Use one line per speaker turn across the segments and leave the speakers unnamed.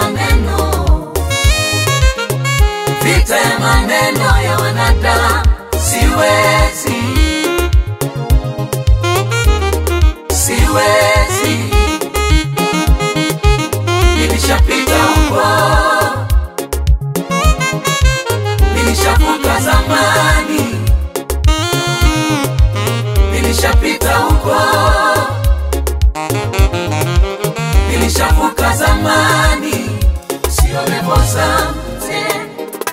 maneno, vita ya maneno ya wanadamu siwezi, siwezi, nilishapita huko, nilishavuka zamani, nilishapita huko, nilishavuka zamani, sio levo zangu tena.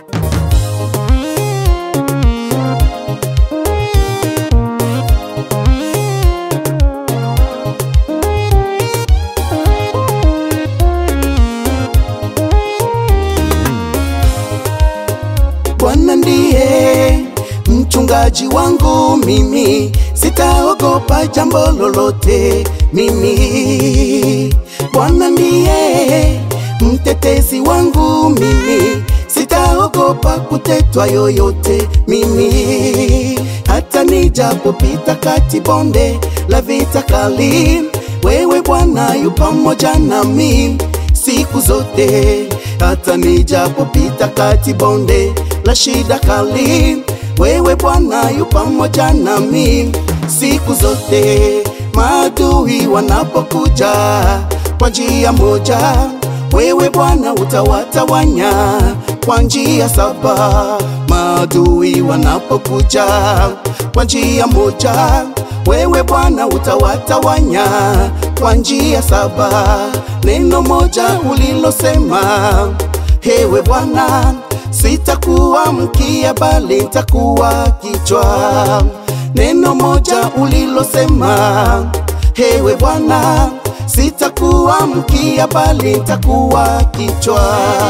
Bwana ndiye mchungaji wangu mimi, sitaogopa jambo lolote mimi. Bwana ndiye mtetezi wangu mimi, sitaogopa kutetwa yoyote mimi. Hata nijapopita kati bonde la vita kali, wewe Bwana yu pamoja nami siku zote hata nijapopita kati bonde la shida kali, wewe Bwana yu pamoja nami siku zote. Maadui wanapokuja kwa njia moja, wewe Bwana utawatawanya kwa njia saba. Maadui wanapokuja kwa njia moja, wewe Bwana utawatawanya kwa njia saba. Neno moja ulilosema, hewe Bwana, sitakuwa mkia bali nitakuwa kichwa. Neno moja ulilosema, hewe Bwana, sitakuwa mkia bali nitakuwa kichwa.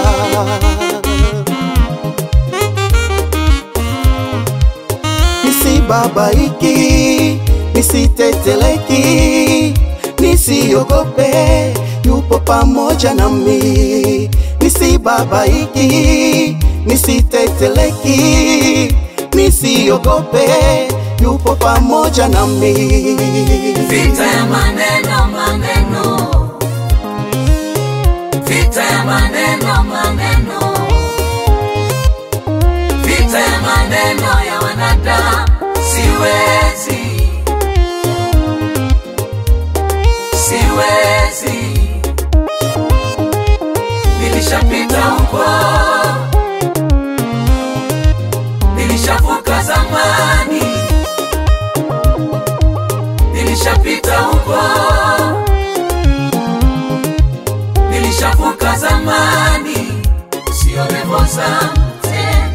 nisibabaiki, nisiteteleki, nisiogope, yupo pamoja nami. Nisibabaiki, nisiteteleki, nisiogope, yupo pamoja nami.
Vita ya maneno maneno, vita ya maneno maneno, vita ya maneno ya wanadamu siwezi, siwezi, nilishapita huko, nilishavuka zamani nilishapita huko, nilishavuka zamani, sio levo zangu tena.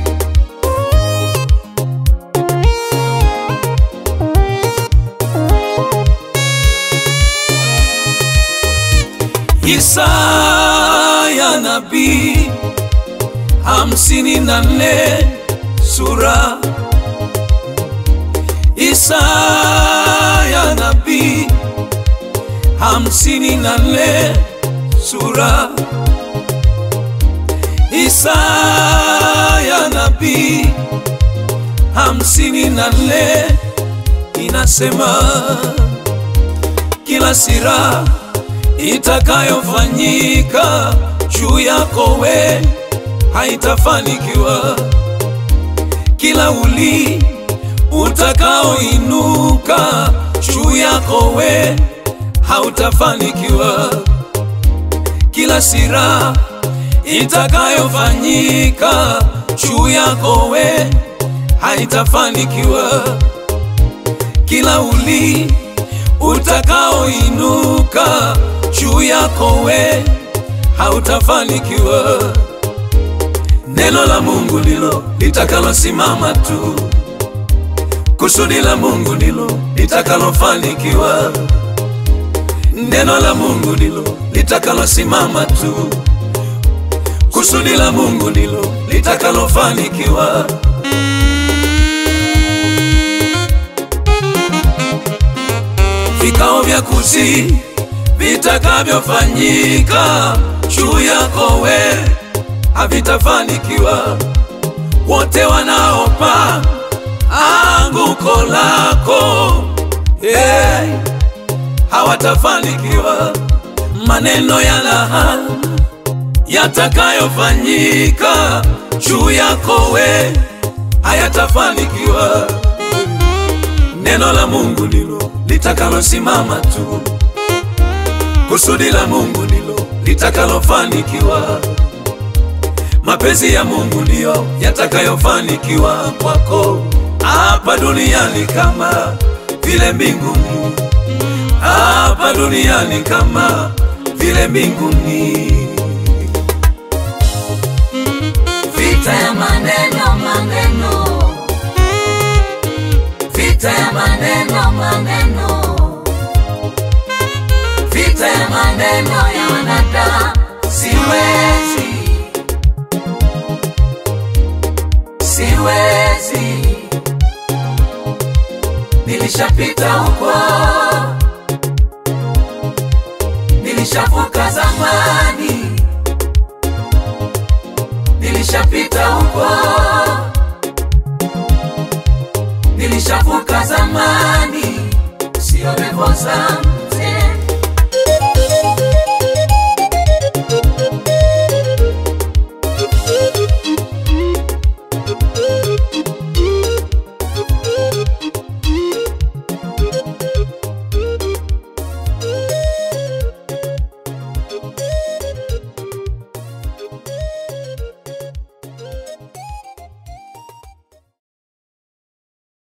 Isaya nabii hamsini na nne sura Isaya nabii hamsini na nne sura Isaya nabii hamsini na nne inasema kila sira itakayofanyika juu yako we haitafanikiwa, kila uli utakaoinuka juu yako we hautafanikiwa, kila sira itakayofanyika juu yako we haitafanikiwa, kila uli utakaoinuka juu yako we hautafanikiwa. Neno la Mungu ndilo litakalosimama tu, kusudi la Mungu ndilo litakalofanikiwa. Neno la Mungu ndilo litakalosimama tu, kusudi la Mungu ndilo litakalofanikiwa. Vikao vya kusi vitakavyofanyika juu yako we havitafanikiwa. Wote wanaopa anguko lako hey, hawatafanikiwa. Maneno ya laana
yatakayofanyika juu yako we hayatafanikiwa. Neno la Mungu ndilo litakalosimama tu, kusudi la Mungu ndilo litakalofanikiwa. Mapenzi ya Mungu ndiyo yatakayofanikiwa kwako hapa duniani kama vile mbinguni, hapa duniani kama vile mbinguni.
Vita ya maneno maneno, vita ya maneno maneno, vita ya maneno ya wanadamu siwezi, siwezi, nilishapita huko, nilishavuka zamani nilishapita huko,